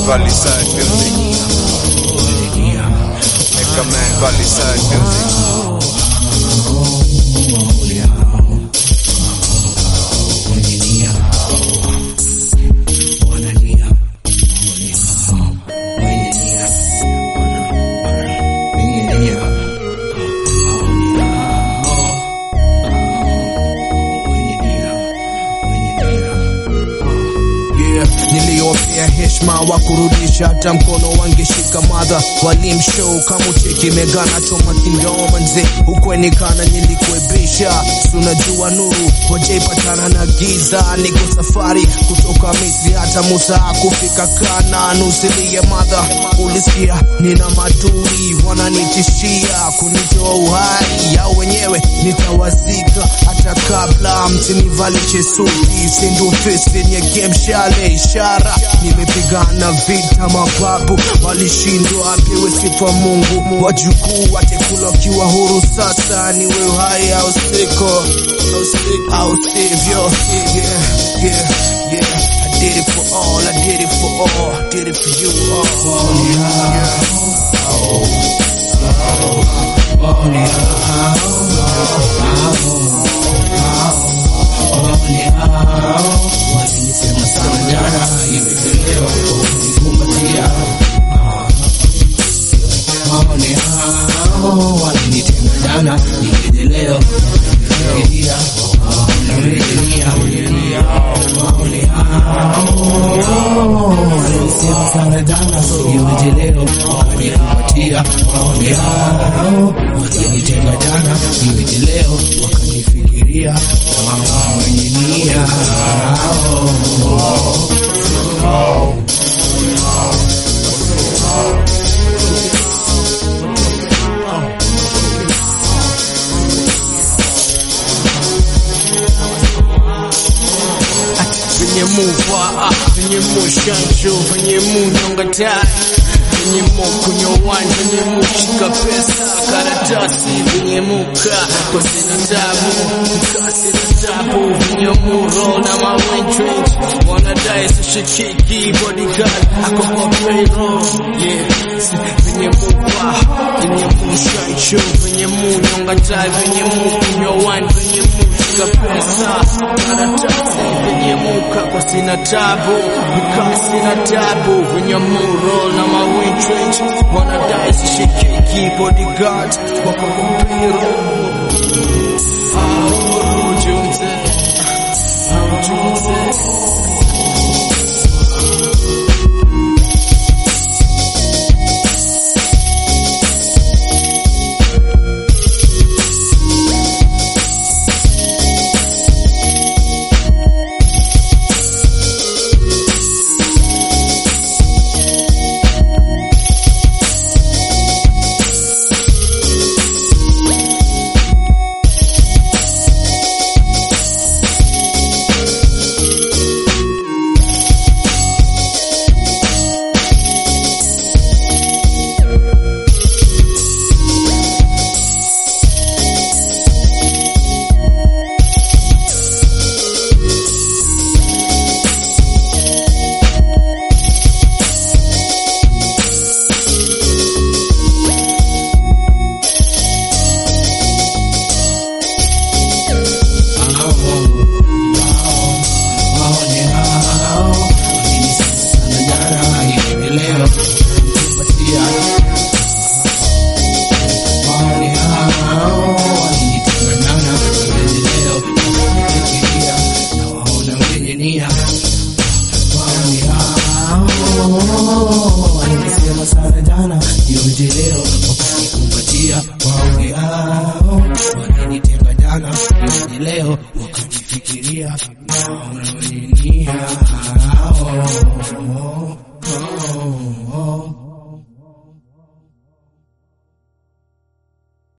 Valley Side Music. Mega Man Valley Side Music. Yeah, niliopea heshima wa kurudisha hata mkono wangeshika madha walimshow kama ucheki megana choma kindoma nze ukwenikana nilikuebisha sunajua nuru wajaipatana na giza niko safari kutoka misri hata musa kufika kana nusilie madha ulisikia nina madui wananitishia kunitoa uhai yao wenyewe nitawazika hata kabla msinivalishe suti sindufisi yenye gemshale ishara nimepigana vita mababu walishindwa apewe sifa mungu wajukuu watekula wakiwa huru sasa niwe uhai au siko au sivyo yeah, yeah, yeah. I did it for all, I did it for all, did it for you all. Yeah. venye muva venye mushanjo venye munyonga tai venye mokunywa wine venye mushika pesa karatasi venye muka kosina tabu kasi na tabu venye muro na mawentrage wanadai sishikiki bodyguard ako kwa payroll yeah venye muva venye mushanjo venye munyonga tai venye mukunywa wine venye mushika pesa karatasi venye muka kwa sina tabu nika sina tabu venye muro na mawintrage wanadai sishikiki bodyguard wako kwa payroll Jumze, Jumze. Walisema sana jana, yote leo wakanikumbatia wawe hao walinitenga jana, yote leo wakanifikiria wawe nia hao